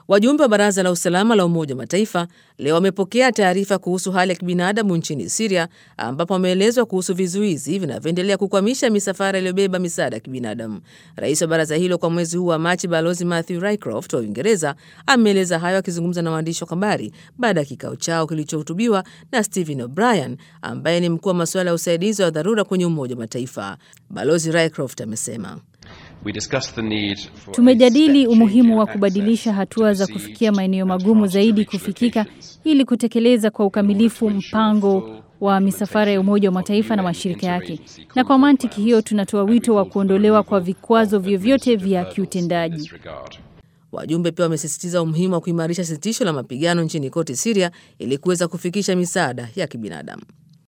Wajumbe wa Baraza la Usalama la Umoja wa Mataifa leo wamepokea taarifa kuhusu hali ya kibinadamu nchini Siria, ambapo wameelezwa kuhusu vizuizi vinavyoendelea kukwamisha misafara iliyobeba misaada ya kibinadamu. Rais wa baraza hilo kwa mwezi huu wa Machi, Balozi Matthew Rycroft wa Uingereza ameeleza hayo akizungumza na waandishi wa habari baada ya kikao chao kilichohutubiwa na Stephen O'Brien ambaye ni mkuu wa masuala ya usaidizi wa dharura kwenye Umoja wa Mataifa. Balozi Rycroft amesema Tumejadili umuhimu wa kubadilisha hatua za kufikia maeneo magumu zaidi kufikika ili kutekeleza kwa ukamilifu mpango wa misafara ya Umoja wa Mataifa na mashirika yake, na kwa mantiki hiyo tunatoa wito wa kuondolewa kwa vikwazo vyovyote vya kiutendaji. Wajumbe pia wamesisitiza umuhimu wa kuimarisha sitisho la mapigano nchini kote Siria ili kuweza kufikisha misaada ya kibinadamu.